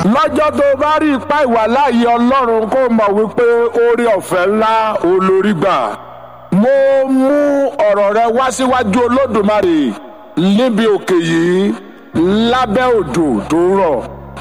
lọ́jọ́ tó bá rí ipá ìwà láàyè ọlọ́run kó mọ̀ wípé oore ọ̀fẹ́ ńlá olórí gbà. mo mú ọ̀rọ̀ rẹ wá síwájú olódùmarè níbi òkè yìí lábẹ́ òjò tó rọ̀.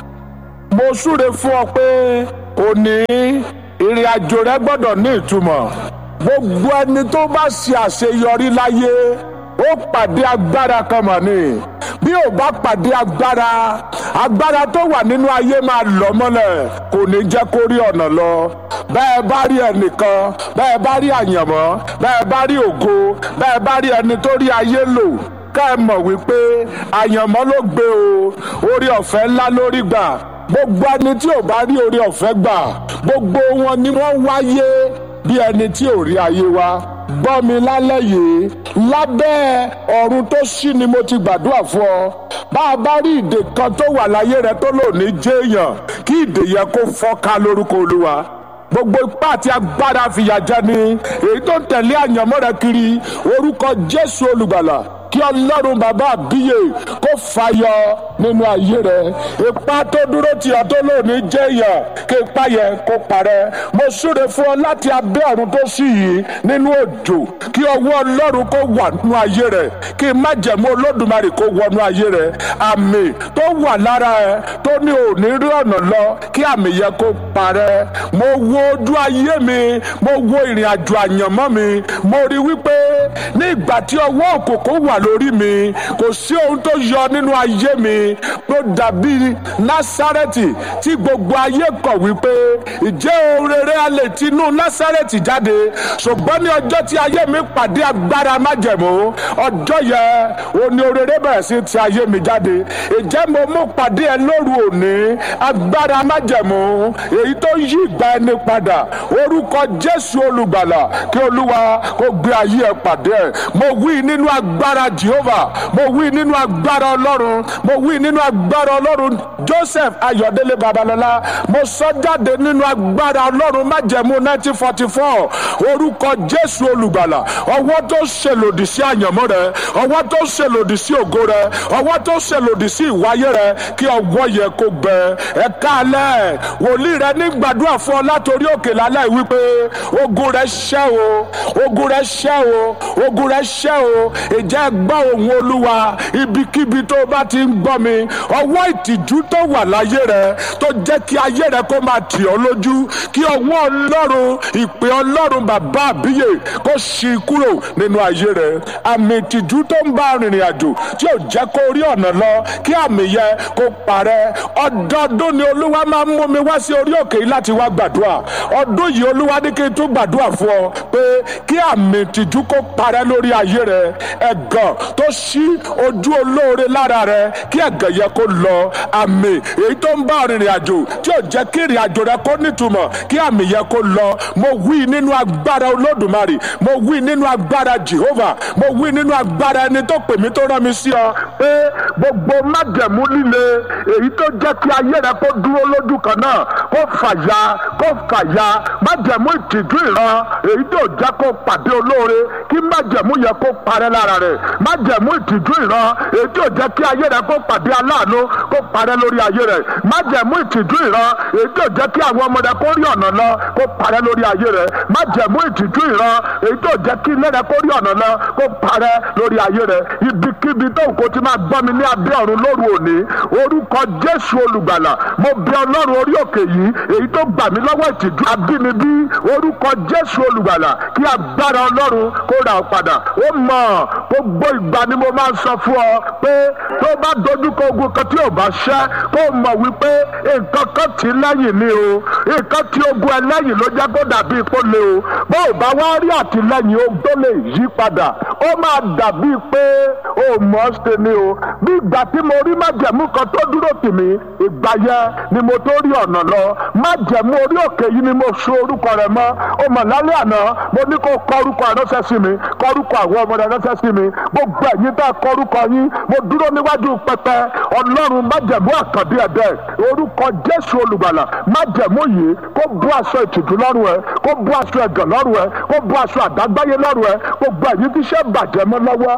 mo súre fún ọ pé òní ìrìn àjò rẹ gbọ́dọ̀ ní ìtumọ̀. gbogbo ẹni tó bá ṣe àṣeyọrí láyé ó pàdé agbára kan mọ̀ ni bí ò bá pàdé agbára agbára tó wà nínú ayé máa lọ mọ́lẹ̀ kò ní jẹ́ kó rí ọ̀nà lọ bẹ́ẹ̀ bá rí ẹnìkan bẹ́ẹ̀ bá rí àyànmọ́ bẹ́ẹ̀ bá rí ògo bẹ́ẹ̀ bá rí ẹni tó rí ayé lò ká ẹ mọ̀ wípé àyànmọ́ ló gbé o orí ọ̀fẹ́ ńlá lórí gbà gbogbo ẹni tí ò bá rí orí ọ̀fẹ́ gbà gbogbo wọn ni wọ́n wáyé bí ẹni tí ò rí ayé wa gbọ́ mi lálẹ́ yìí lábẹ́ ọ̀run tó ṣí ni mo ti gbàdúrà fún ọ bá a bá rí ìdè kan tó wà láyé rẹ tó lò ní jéèyàn kí ìdè yẹn kó fọ́ká lórúkọ olúwa gbogbo ipá àti agbára fìyà jẹni èyí tó ń tẹ̀lé àyànmọ́ rẹ kiri orúkọ jésù olùgbàlà kí ọlọ́run bàbá àbíyè kó fàyọ nínú ayé rẹ ipa tó dúró tì ọ́ tó lónìí jẹ́ èèyàn kí ipa yẹn kó parẹ́ mo súre fún ọ láti abẹ́ ọ̀run tó sì yìí nínú òjò kí ọwọ́ ọlọ́run kó wà nínú ayé rẹ kí májẹ̀mú olódùmarè kó wọnú ayé rẹ àmì tó wà lára ẹ tó ní òní rí ọ̀nà lọ kí àmì yẹn kó parẹ́ mo wo ojú ayé mi mo wo ìrìn àjò àyànmọ́ mi mo rí wípé ní ìgbà tí ọwọ́ òkòkò wà lórí mi kò sí ohun tó yọ nínú ayé mi tó dàbí násárẹ́tì tí gbogbo ayé kọ̀ wípé ìjẹ́ ohun rere a lè tinú násárẹ́tì jáde ṣùgbọ́n ní ọjọ́ tí ayé mi pàdé agbára májẹ̀mú ọjọ́ yẹn òní orere bẹ̀rẹ̀ sí ti ayé mi jáde ìjẹ́ mo mú pàdé ẹ lóru òní agbára májẹ̀mú èyí tó yí ìgbà ẹni padà orúkọ jésù olùgbàlà kí olúwa kó gbé ayé ẹ pàdé ẹ mo wí nínú agbára Jehovah mo wí nínú agbára ọlọ́run mo wí nínú agbára ọlọ́run Joseph Ayọ̀délé Babalọ́lá mo sọ jáde nínú agbára ọlọ́run májẹ̀mú 1944 orúkọ Jésù olùgbàlà ọwọ́ tó ṣèlòdì sí àyànmọ́ rẹ ọwọ́ tó ṣèlòdì sí ògo rẹ ọwọ́ tó ṣèlòdì sí ìwáyé rẹ kí ọwọ́ yẹ kó gbẹ ẹ káalẹ́ wòlíì rẹ ní gbàdúrà fún ọ látòrí òkè lálẹ́ wípé ogun rẹ ṣẹ́ o ogun rẹ ṣẹ́ o ogun rẹ ṣẹ́ o ìjẹ́ gbọ́ ohùn olúwa ibikíbi tó bá ti ń gbọ́ mi ọwọ́ ìtìjú tó wà láyé rẹ tó jẹ́ kí ayé rẹ kó máa tì ọ́ lójú kí ọwọ́ ọlọ́run ìpè ọlọ́run bàbá àbíyè kó ṣí kúrò nínú ayé rẹ àmì ìtìjú tó ń bá rìnrìn àjò tí ò jẹ́ kó rí ọ̀nà lọ kí àmì yẹn kó parẹ́ ọdọọdún ni olúwa máa ń mú mi wá sí orí òkè yìí láti wá gbàdúrà ọdún yìí olúwa ní kí n tún gbàdúrà fún ọ pé kí àmì ìtìjú kó parẹ́ lórí ayé rẹ ẹ̀gàn tó ṣí ojú olóore lára rẹ kí ẹ̀gàn yẹ kó lọ àmì èyí tó ń bá rìnrìn àjò tí ò jẹ́ kí ìrìn àjò rẹ kó nítumọ̀ kí àmì yẹ kó lọ mo wí nínú agbára olódùmarè mo wí nínú agbára Jehovah mo wí nínú agbára ẹni tó pè mí tó rán mi sí ọ pé gbogbo májẹ̀mú líle èyí tó jẹ́ kí ayé rẹ kó dúró lójú kan náà kó fàya kó fàya májẹ̀mú ìtìjú ìran èyí tó jẹ́ kó pàdé olóore kí májẹ̀mú yẹ kó parẹ́ lára rẹ̀ májẹ̀mú ìtìjú ìran èyí tó jẹ́ kí ayé rẹ kó pàdé aláàánú kó parẹ́ lórí ayé rẹ̀ májẹ̀mú ìtìjú ìran èyí tó jẹ́ kí àwọn ọmọ rẹ kó rí ọ̀nà lọ kó parẹ́ lórí ayé rẹ̀ májẹ̀mú ìtìjú ìran èyí tó jẹ́ kí ilé rẹ kó rí ọ̀nà lọ kó parẹ́ lórí ayé rẹ̀ ibikíbi tó kò ti máa gbọ́ mi ní abẹ́ ọ̀run lóru òní orúkọ Jésù olùgbàlà mo bẹ̀ ọlọ́run orí òkè yìí èyí tó gbà mí lọ́wọ́ ìtìjú abínibí orúkọ Jésù olùgbàlà kí agbára ọlọ́run kó ra ọ padà ó mọ̀ gbogbo ìgbà ni mo máa ń sọ fún ọ pé tó bá dojúkọ ogun kan tí ò bá ṣẹ́ kó mọ̀ wípé nǹkan kan tì í lẹ́yìn ni o nǹkan tí ogun ẹlẹ́yìn ló jẹ́ kó dàbí ipò le o bó o bá wá rí àtìlẹ́yìn o tó lè yí padà ó máa dàbí pé o mọ̀ ọ́ ṣe ni o bí ìgbà tí mo rí májẹ̀mú kan tó dúró tì mí ìgbà yẹn ni mo tó rí ọ̀nà lọ májẹ̀mú orí òkè yìí ni mo so orúkọ rẹ̀ mọ́ o mọ̀ lálẹ́ àná mo ní kó kọ orúkọ ránṣẹ́ sí mi kọ orúkọ àwọn ọmọ rẹ̀ ránṣẹ́ sí mi gbogbo ẹ̀yin tá a kọ orúkọ yín mo dúró níwájú pẹpẹ ọlọ́run májẹ̀mú àkàndé ẹ̀dẹ́ orúkọ jésù olùgbàlà májẹ̀mú yìí kó bú aṣọ ìtìjú lọ́rùn ẹ kó bú aṣọ ẹ̀gàn lọ́rùn ẹ kó bú aṣọ àdágbáyé lọ́rùn ẹ gbogbo ẹ̀yin tí iṣẹ́ bàjẹ́ mọ́ lọ́wọ́ gbogbo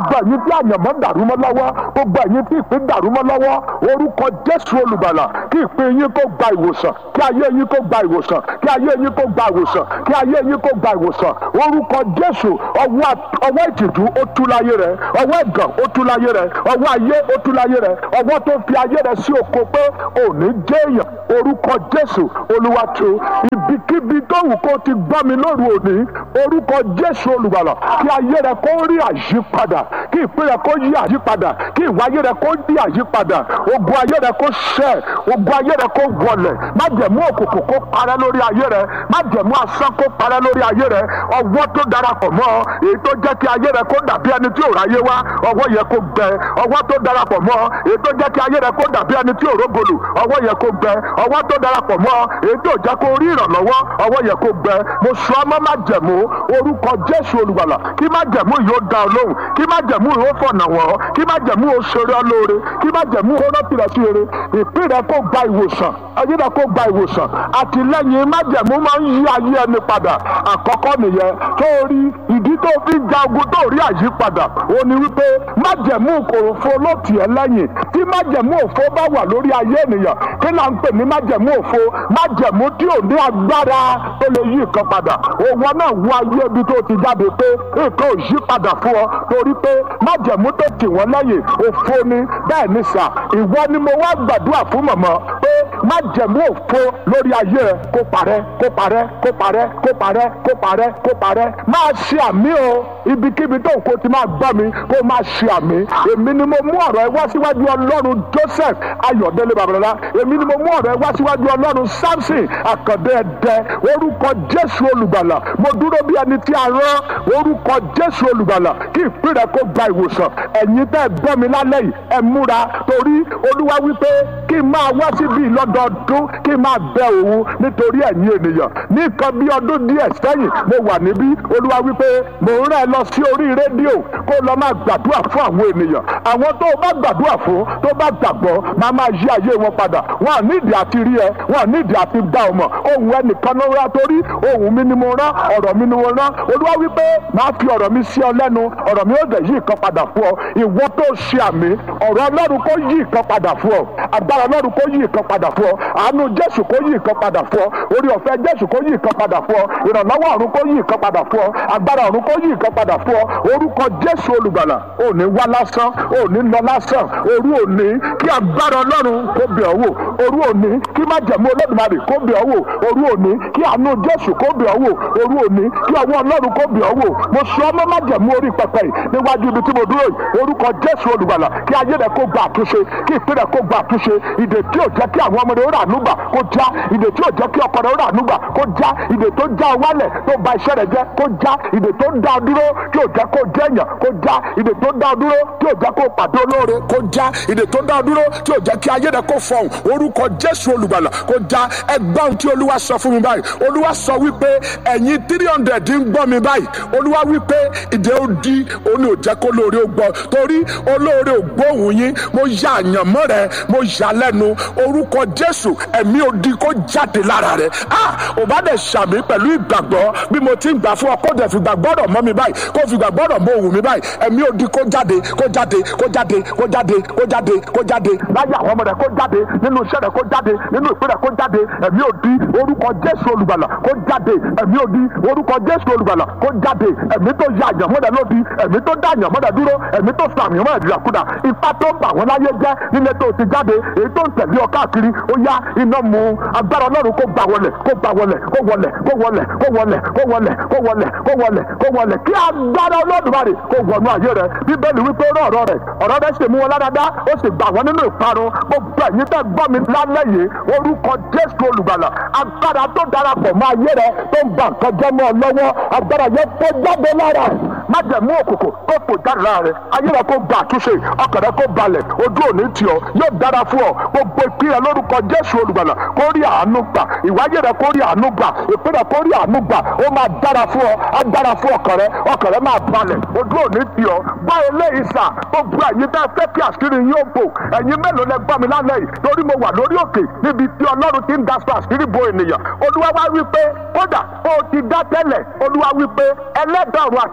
gbogbo ẹ̀yin tí àyànmọ́ dàrú mọ́ lọ́wọ́ gbogbo ẹ̀yin tí ìpín dàrú mọ́ lọ́wọ́ orúkọ jésù olùgbàlà kí ìpín yín kó gba ìwòsàn kí ayé yín kó gba ìwòsàn kí ayé yín kó gba ìwòsàn kí ayé yín kó gba ìwòsàn orúkọ jésù ọwọ́ ọwọ́ ìtìjú ó tú láyé rẹ ọwọ́ ẹ̀gàn ó tú láyé rẹ ọwọ́ ayé ó tú láyé rẹ ọwọ́ tó fi ayé rẹ sí oko pé òní jẹ́ èèyàn orúkọ jésù olúwa tó ibikíbi tó wù kó ti gbọ́ mi lóru òní orúkọ jésù olùgbàlà kí ayé rẹ kó rí àyípadà kí ìpín rẹ kó yí àyípadà kí ìwà ayé rẹ kó yí àyípadà ogun ayé rẹ kó ṣẹ ogun ayé rẹ kó wọlẹ̀ májẹ̀mú òkùnkùn kó parẹ́ lórí ayé rẹ májẹ̀mú asán kó parẹ́ lórí ayé rẹ ọwọ́ tó darapọ̀ mọ́ èyí tó jẹ́ kí ayé rẹ kó dàbí ẹni tí ò ráyé wá ọwọ́ yẹ kó gbẹ ọwọ́ tó darapọ̀ mọ́ èyí tó jẹ́ kí ayé rẹ kó dàbí ẹni tí ò rógolù ọwọ́ yẹ kó gbẹ ọwọ́ tó darapọ̀ mọ́ èyí tó jẹ́ kó rí ìrànlọ́wọ́ ọwọ́ yẹ kó gbẹ mo sọ ọmọ májẹ̀mú orúkọ jésù olùgbàlà kí májẹ̀mú yóò dá ọ lóhùn kí májẹ̀mú yóò fọ̀nà wọ́n kí májẹ̀mú yóò ṣeré ọ lóore kí májẹ̀mú yóò rántí rẹ sí rere ìpín rẹ kó gba ìwòsàn ayé rẹ kó gba ìwòsàn àtìlẹ́yìn májẹ̀mú máa ń yí ayé ẹni padà àkọ́kọ́ nìyẹn tó rí ìdí tó fi ń ja ogun tó rí àyípadà ó ní wípé májẹ̀mú òfo ló tì ẹ́ lẹ́yìn tí májẹ̀mú òfo bá wà lórí ayé ènìyàn kí là ń pè ní májẹ̀mú òfo májẹ̀mú tí ò ní agbára tó lè yí nǹkan padà òwò náà wọ ayé ibi tó ti jáde pé nǹkan ò yí padà fún ọ torí pé májẹ̀mú tó tì wọ́n lẹ́yìn òfo ni bẹ́ẹ̀ ni sà ìwọ ni mo wá gbàdúrà fún mọ̀mọ́ pé májẹ̀mú òfo lórí ayé ẹ kó parẹ́ kó parẹ́ kó parẹ́ kó parẹ́ kó parẹ́ kó parẹ́ máa ṣe àmì o ibikíbi tó kó ti máa gbọ́ mi kó máa ṣe àmì èmi ni mo mú ọ̀rọ̀ ẹ wá síwájú ọlọ́run joseph ayọ̀délé babalọ́lá èmi ni mo mú ọ̀rọ̀ ẹ wá síwájú ọlọ́run samson àkàndé ẹ̀dẹ́ orúkọ jésù olùgbàlà mo dúró bí ẹni tí a rán orúkọ jésù olùgbàlà kí ìpín rẹ kó gba ìwòsàn ẹ̀yin tẹ́ ẹ gbọ́ mi lálẹ́ yìí ẹ múra torí olúwa wípé kí n máa wá síbí lọ́dọọdún kí n máa bẹ òun nítorí ẹ̀yin ènìyàn ní nǹkan bí ọdún díẹ̀ sẹ́yìn mo wà níbí olúwa wípé mò ń rán ẹ lọ sí orí rédíò kó lọ máa gbàdúrà fún àwọn ènìyàn àwọn tó o bá gbàdúrà fún tó bá gbàgbọ́ máa máa yí ayé wọn padà wọn à nídìí àti rí ẹ wọn à nídìí àti dá ọ mọ̀ ohun ẹnìkan ló rán torí ohun mi ni mo rán ọ̀rọ̀ mi ni mo rán olúwa wípé máa fi ọ̀rọ̀ mi sí ọ lẹ́nu ọ̀rọ̀ mi ó dẹ̀ yí nǹkan padà fún ọ ìwọ tó ṣe àmì ọ̀rọ̀ ọlọ́run kó yí nǹkan padà fún ọ agbára ọlọ́run kó yí nǹkan padà fún ọ àánú jésù kó yí nǹkan padà fún ọ orí ọ̀fẹ́ jésù kó yí nǹkan padà fún ọ ìrànlọ́wọ́ ọ̀run kó yí nǹkan padà fún ọ agbára ọ̀run kó yí nǹkan padà fún ọ orúkọ jésù olùgbàlà ò ní wá lásán ò ní lọ lásán òru òní kí agbára ọlọ́run kó bẹ̀ ọ́ wò òru òní kí májẹ̀mú olódùmarè kó bẹ̀ ọ́ wò òru òní kí àánú jésù kó bẹ̀ ọ́ wò òru òní kí ọwọ́ ọlọ́run kó bẹ̀ ọ́ wò mo sọ ọmọ májẹ̀mú orí pẹpẹ yìí níwájú ibi tí mo dúró yìí orúkọ jésù olùgbàlà kí ayé rẹ kó gba àtúnṣe kí ìpín rẹ kó gba àtúnṣe ìdè tí ò jẹ́ kí àwọn ọmọdé ó rà núgbà kó já ìdè tí ò jẹ́ kí ọkọ rẹ ó rà núgbà kó já ìdè tó já ọ wálẹ̀ tó ba iṣẹ́ rẹ jẹ́ kó já ìdè tó dá ọ dúró tí ò jẹ́ kó jẹ́ èèyàn kó já ìdè tó dá ọ dúró tí ò jẹ́ kó pàdé olóore kó já ìdè tó dá ọ dúró tí ò jẹ́ kí ayé rẹ kó fọhùn orúkọ jésù olùgbàlà kó já ẹgbọ́n tí olúwa sọ fún mi báyìí olúwa sọ wípé ẹ̀yin three hundred ń gbọ́ mi báyìí olúwa wípé ìdè ó di òun ni ò jẹ́ kó lóore ó gbọ́ torí olóore ò gbóhùn yín mo ya àyànmọ́ rẹ mo yà lẹ́nu orúkọ jésù ẹ̀mí odi kó jáde lára rẹ ah ò bá dẹ̀ ṣàmì pẹ̀lú ìgbàgbọ́ bí mo ti ń gbà fún ọ kó dẹ̀ fi gbàgbọ́dọ̀ mọ́ mi báyìí kó fi gbàgbọ́dọ̀ mọ́ òun mi báyìí ẹ̀mí odi kó jáde kó jáde kó jáde kó jáde kó jáde kó jáde láyé àwọn ọmọ rẹ kó jáde nínú iṣẹ́ rẹ kó jáde nínú ìpín rẹ kó jáde ẹ̀mí odi orúkọ jésù olùgbàlà kó jáde ẹ̀mí odi orúkọ jésù olùgbàlà kó jáde ẹ̀mí tó ya àyànmọ́ rẹ lódi ẹ̀mí tó dá àyànmọ́ rẹ dúró ẹ̀mí tó sọ àmì mọ́ ìdìràkudà ipá tó ń bà wọ́n láyé jẹ́ nílé tó ti jáde èyí tó ń tẹ̀lé ọ káàkiri ó yá iná mu agbára ọlọ́run kó gbà wọlẹ̀ kó gbà wọlẹ̀ kó wọlẹ̀ kó wọlẹ̀ kó wọlẹ̀ kó wọlẹ̀ kó wọlẹ̀ kó wọlẹ̀ kó wọlẹ̀ kí agbára olódùmarè kó wọnú ayé rẹ bíbélì wípé ó rán ọ̀rọ̀ rẹ̀ ọ̀rọ̀ rẹ̀ sì mú wọn ládàá ó sì gbà wọ́n nínú ìparun gbogbo ẹ̀yin tẹ́ gbọ́ mi lálẹ́ yìí orúkọ jésù olùgbàlà agbára tó darapọ̀ mọ́ ayé rẹ tó ń bà nǹkan jẹ́ mọ́ ọ lọ́wọ́ agbára yẹn kó jáde lára májẹ̀mú òkùnkùn kó fò jáde lára rẹ ayé rẹ kó gba àtúnṣe ọkàn rẹ kó balẹ̀ ojú òní tì ọ yóò dára fún ọ gbogbo ìpínlẹ̀ lórúkọ jésù olùgbàlà kó rí àánú gbà ìwáyé rẹ kó rí àánú gbà ìpínlẹ̀ kó rí àánú gbà ó máa dára fún ọ á dára fún ọkàn rẹ ọkàn rẹ máa balẹ̀ ojú òní tì ọ gbọ́ eléyìí sà gbogbo ẹ̀yin tẹ́ fẹ́ kí àṣírí yín ó bò ẹ̀yin mélòó lẹ gbọ́ mi lálẹ́ yìí torí mo wà lórí òkè níbi tí ọlọ́run ti ń daṣọ àṣírí bo ènìyàn olúwa wá wí pé kódà ó ti dá tẹ́lẹ̀ olúwa wí pé ẹlẹ́dàá ọ̀run àtayé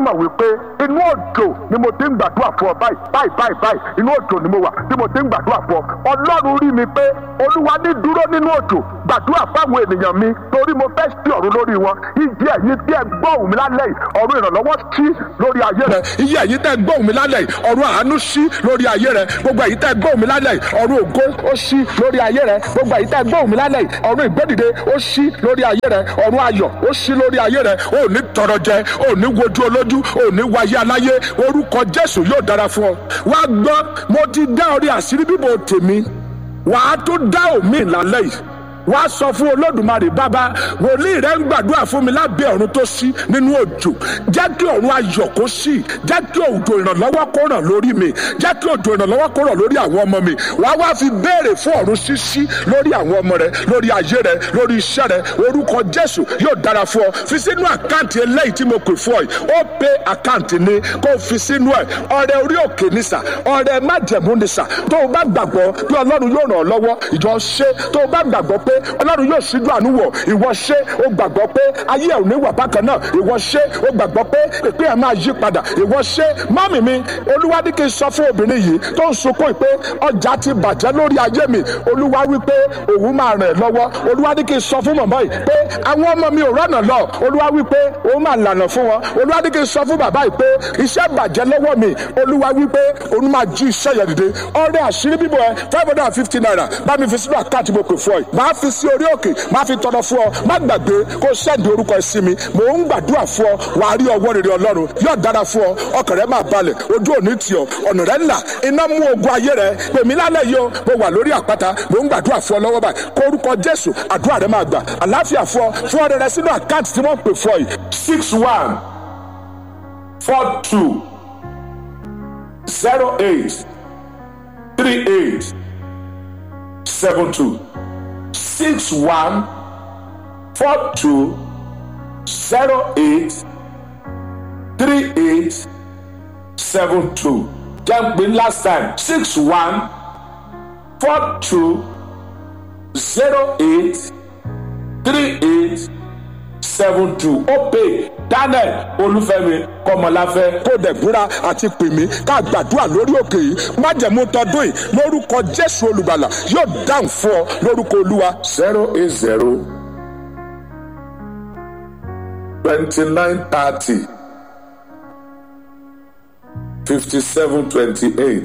mọ̀ wípé inú òjò ni mo ti ń gbàdúrà fún ọ báyìí báyìí báyìí báyìí inú òjò ni mo wà tí mo ti ń gbàdúrà fún ọ ọlọ́run rí mi pé olúwa ní dúró nínú òjò gbàdúrà fáwọn ènìyàn mi torí mo fẹ́ sí ọ̀run lórí wọn ìdí ẹ̀yin tí ẹ gbọ́ òun mi lálẹ́ yìí ọ̀run ìrànlọ́wọ́ sí lórí ayé rẹ iye ẹ̀yin tẹ́ gbọ́ òun mi lálẹ́ yìí ọ̀run àánú sí lórí ayé rẹ gbogbo ẹ̀yin tẹ́ gbọ́ òun mi lálẹ́ yìí ọ̀run ògo ó sí lórí ayé rẹ gbogbo ẹ̀yin tẹ́ gbọ́ òun mi lálẹ́ yìí ọ̀run ìgbédìde ó sí lórí ayé rẹ ọ̀run ayọ̀ ó sí lórí ayé rẹ ò ní tọrọ jẹ ò ní wojú olójú ò ní wáyé aláyé orúkọ jésù yóò dára fún ọ wá gbọ́ mo ti dá orí àṣírí bíbò tèmi wàá tó dá òmíì lálẹ́ yìí wá sọ fún olódùmarè bàbá wòlíì rẹ ń gbàdúrà fún mi lábẹ́ ọ̀run tó ṣí nínú òjò jẹ́ kí ọ̀run ayọ̀ kó ṣí jẹ́ kí òjò ìrànlọ́wọ́ kó ràn lórí mi jẹ́ kí òjò ìrànlọ́wọ́ kó ràn lórí àwọn ọmọ mi wàá wá fi béèrè fún ọ̀run ṣíṣí lórí àwọn ọmọ rẹ lórí ayé rẹ lórí iṣẹ́ rẹ orúkọ jésù yóò dára fún ọ fi sínú àkáǹtì eléyìí tí mo pè fún ọ yìí ó pé àkáǹtì ni kó fi sínú ẹ ọrẹ orí òkè nísà ọrẹ májẹ̀mú nísà tó o bá gbàgbọ́ pé ọlọ́run yóò ràn ọ́ lọ́wọ́ ìjọ ṣe tó o bá gbàgbọ́ pé ọlọ́run yóò ṣíjú àánú wọ̀ ìwọ ṣe ó gbàgbọ́ pé ayé ẹ̀ ò ní wà bákan náà ìwọ ṣe ó gbàgbọ́ pé ìpín ẹ̀ máa yí padà ìwọ ṣe mọ́mì mi olúwa ní kí n sọ fún obìnrin yìí tó ń sunkún pé ọjà ti bàjẹ́ lórí ayé mi olúwa wí pé òun máa ràn ẹ́ lọ́wọ́ olúwa ní kí n sọ fún màmá yìí pé àwọn ọmọ mi ò rọ́nà lọ olúwa wí pé òun máa lànà fún wọn olúwa ní kí n sọ fún bàbá yìí pé iṣẹ́ bàjẹ́ lọ́wọ́ mi olúwa wí pé òun máa jí iṣẹ́ yẹn dìde ọrẹ àṣírí bíbọ̀ ẹ five hundred and fifty naira bá mi fi sínú àkáǹtì mo pè fún ọ yìí máa fi sí orí òkè máa fi tọrọ fún ọ má gbàgbé kó sẹ́ndì orúkọ ẹ sí mi mò ń gbàdúrà fún ọ wàá rí ọwọ́ rere ọlọ́run yóò dára fún ọ ọkàn rẹ máa balẹ̀ ojú òní tì ọ ọ̀nà rẹ ńlá iná mú ogun ayé rẹ pèmí lálẹ́ yìí o mo wà lórí àpáta mò ń gbàdúrà fún ọ lọ́wọ́ báyìí kó orúkọ jésù àdúrà rẹ máa gbà àláfíà fún ọ fún ọrẹ rẹ sínú àkáǹtì tí wọ́n pè fún ọ yìí six one four two zero eight three eight seven two six one four two zero eight three eight seven two jẹ́ pé last time six one four two zero eight three eight seven two ó pè daniel olúfẹ́mi kọmọláfẹ́ kó dẹ̀gbúra àti pèmí ká gbàdúrà lórí òkè yìí májẹ̀mú tọdún yìí lórúkọ jésù olùgbàlà yóò dáhùn fún ọ lórúkọ olúwa zero eight zero twenty nine thirty fifty seven twenty eight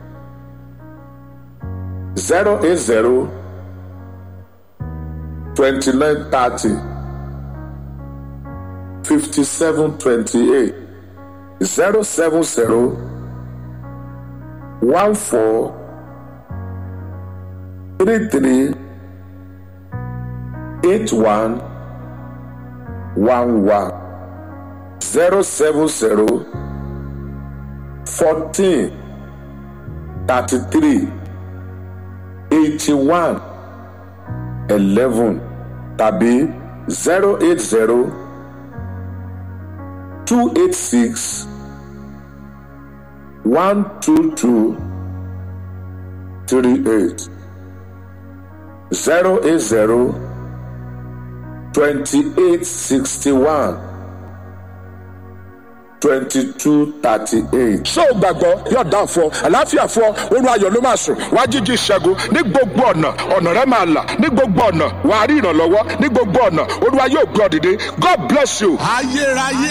zero eight zero twenty nine thirty. 5728 070 14 33 81 11 070 14 33 81 11 tàbí 080 two eight six one two two three eight zero eight zero twenty eight sixty one twenty two thirty eight. ṣé o gbàgbọ́ yóò dá fún ọ àlàáfíà fún ọ oorun ayọ̀ ló máa sùn wá jíjí ìṣẹ́gun ní gbogbo ọ̀nà ọ̀nà rẹ máa là ní gbogbo ọ̀nà wàá rí ìrànlọ́wọ́ ní gbogbo ọ̀nà olúwa yóò gbọ́ dìde God bless you. ayérayé